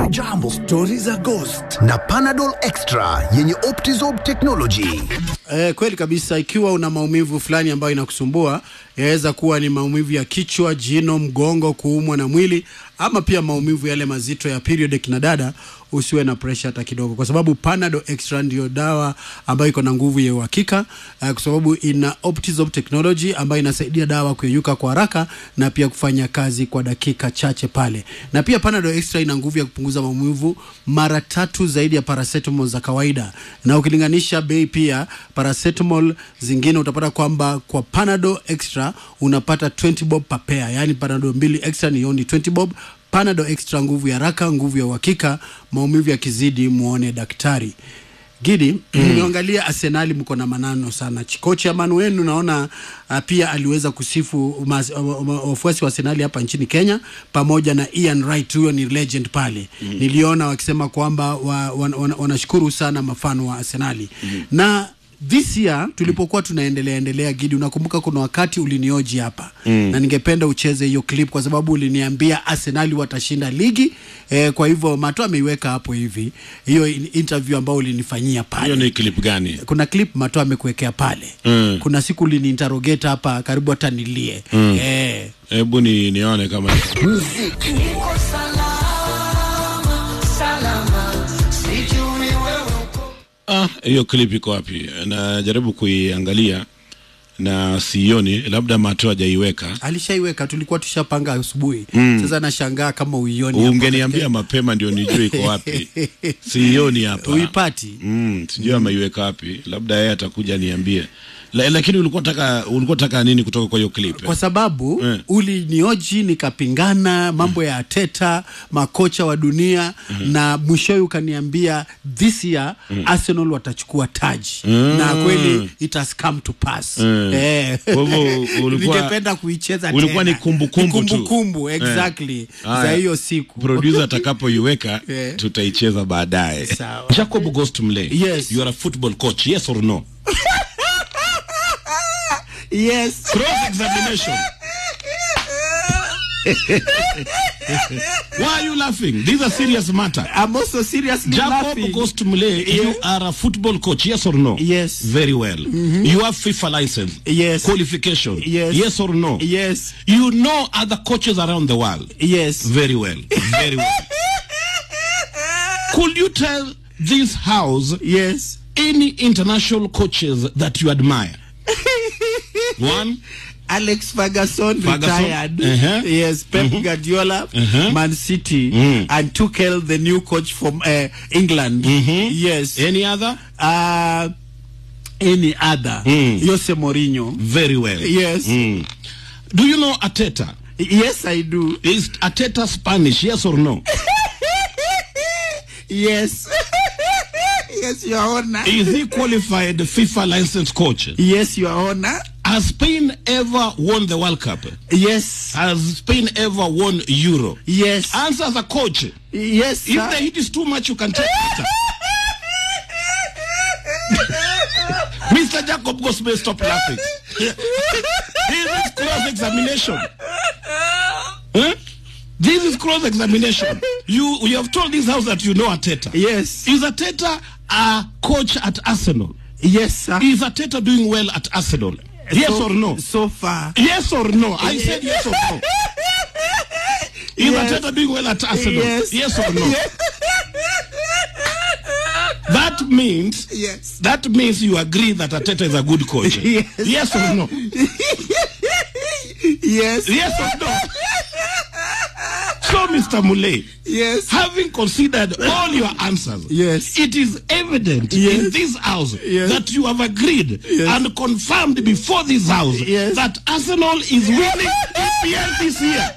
Radio Jambo, stori za ghost na Panadol Extra yenye Optizorb technology. Eh, kweli kabisa. Ikiwa una maumivu fulani ambayo inakusumbua, yaweza kuwa ni maumivu ya kichwa, jino, mgongo, kuumwa na mwili, ama pia maumivu yale mazito ya period kina dada, usiwe na pressure hata kidogo, kwa sababu Panadol Extra ndio dawa ambayo iko na nguvu ya uhakika eh, kwa sababu ina Optizorb technology ambayo inasaidia dawa kuyeyuka kwa haraka na pia kufanya kazi kwa dakika chache pale, na pia Panadol Extra ina nguvu ya kupunguza maumivu mara tatu zaidi ya paracetamol za kawaida, na ukilinganisha bei pia paracetamol zingine utapata kwamba kwa Panadol Extra unapata 20 bob per pair, yani Panadol mbili extra ni only 20 bob. Panadol Extra, nguvu ya haraka, nguvu ya uhakika. Maumivu yakizidi, muone daktari. Gidi, nimeangalia Arsenali, mko na manano sana. Kocha manu wenu naona uh, pia aliweza kusifu mas- uh, uh, wafuasi wa Arsenali hapa nchini Kenya pamoja na Ian Wright, huyo ni legend pale. Niliona wakisema kwamba wa, wan, wan, wanashukuru sana mafano wa Arsenali na this year tulipokuwa tunaendelea endelea Gidi, unakumbuka kuna wakati ulinioji hapa na ningependa ucheze hiyo clip kwa sababu uliniambia Arsenali watashinda ligi eh, kwa hivyo Mato ameiweka hapo hivi hiyo in- interview ambayo ulinifanyia pale hiyo ni clip gani kuna clip Mato amekuwekea pale Mm. kuna siku uliniinterrogate hapa karibu hata nilie eh, hebu ni nione kama ah hiyo clip iko wapi najaribu kuiangalia na sioni labda mato hajaiweka alishaiweka tulikuwa tushapanga asubuhi sasa nashangaa kama uioni hapa. ungeniambia mapema ndio nijue iko wapi sioni hapa uipati mm, sijui ameiweka wapi labda yeye atakuja niambie La, lakini ulikuwa taka ulikuwa taka nini kutoka kwa hiyo clip kwa sababu Eh. ulinioji nikapingana mambo ya Ateta makocha wa dunia na mwishowe ukaniambia this year Arsenal watachukua taji na kweli it has come to pass eh. Kwa hivyo ulikuwa- ningependa kuicheza ulikuwa tena. ni kumbukumbu Ni tu. kumbukumbu, Eh. exactly za Haya. hiyo siku producer atakapoiweka Eh. tutaicheza baadaye Sawa. jacob ghost mle Yes. you are a football coach yes or no yes cross examination why are you laughing this is a serious matter I'm also seriously Jacob laughing. Ghost Mule, you are a football coach, yes or no? Yes. Very well. You have FIFA license. Yes. Qualification. Yes. Yes or no? yes You know other coaches around the world. yes Very well. Very well. Could you tell this house yes any international coaches that you admire? One. Alex Ferguson, Ferguson, retired. uh-huh. Yes, Pep Guardiola, Uh-huh. Man City, Mm. and Tuchel, the new coach from uh, England. Yes. Any other? Uh, any other? Mm. Jose Mourinho. Very well. Yes. Mm. Do you know Ateta? Yes, I do. Is Ateta Spanish? Yes or no? Yes. yes, Your Honor. Is he qualified FIFA licensed coach? Yes, Your Honor. Has Spain ever won the World Cup? Yes. Has Spain ever won Euro? Yes. Answer as a coach. yes, If sir. the heat is too much, you can take it. Mr. Jacob Gosbe, stop laughing. this is cross examination. Huh? This is cross examination. You you have told this house that you know Ateta. Yes. Is Ateta a coach at Arsenal? Yes, sir. Is Ateta doing well at Arsenal? Yes So- or no? So far. Yes or no? I said yes or no. Is Yes. Ateta doing well at Arsenal? Yes. or no? That means Yes. that means you agree that Ateta is a good coach. Yes. Yes or no? Yes. Yes or no? So, Mr. Mule, Yes. having considered all your answers, Yes. it is evident Yes. in this house Yes. that you have agreed Yes. and confirmed before this house Yes. that Arsenal is winning EPL this year.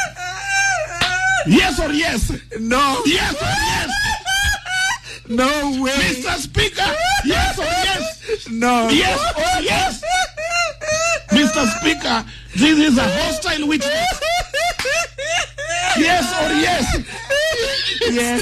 Yes or yes? No. Yes or yes? No way. Mr. Speaker, yes or yes? No. Yes or yes? Mr. Speaker, this is a hostile witness. Yes or yes? Yes.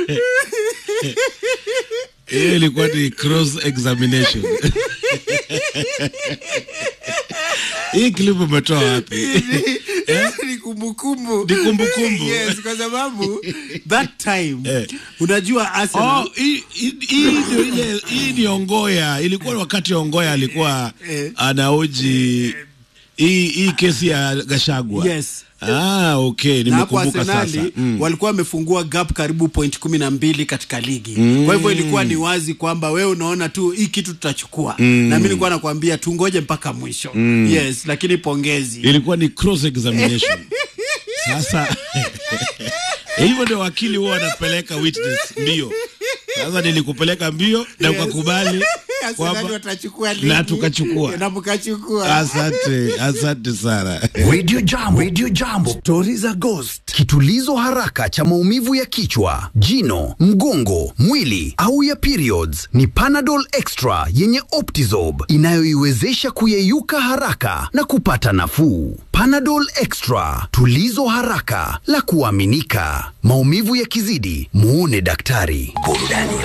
hiyo ilikuwa ni cross examination hii clip umetoa wapi ni kumbukumbu Ni kumbukumbu. yes, kwa sababu that time Eh. unajua Arsenal Oh, hii hii- hii ndio ile hii ni Ongoya. Ilikuwa wakati Ongoya alikuwa Eh. anaoji hii hii kesi ya Gashagwa. Yes. Ah, okay, na hapo nimekumbuka sasa. Arsenali Mm. walikuwa wamefungua gap karibu point kumi na mbili katika ligi kwa hivyo ilikuwa ni wazi kwamba wewe unaona tu hii kitu tutachukua na mi nilikuwa nakwambia tungoje mpaka mwisho yes lakini pongezi Ilikuwa ni cross examination. Sasa hivyo ndio wakili huwa wanapeleka witness mbio. Sasa nilikupeleka mbio na Yes. ukakubali Arsenali kwamba watachukua ligi na tukachukua. na mkachukua Asante, asante sana. Radio Jambo, Radio Jambo, stori za ghost, kitulizo haraka cha maumivu ya kichwa, jino, mgongo, mwili au ya periods ni Panadol Extra yenye Optizob inayoiwezesha kuyeyuka haraka na kupata nafuu. Panadol Extra, tulizo haraka la kuaminika. Maumivu yakizidi, muone daktari. Burudani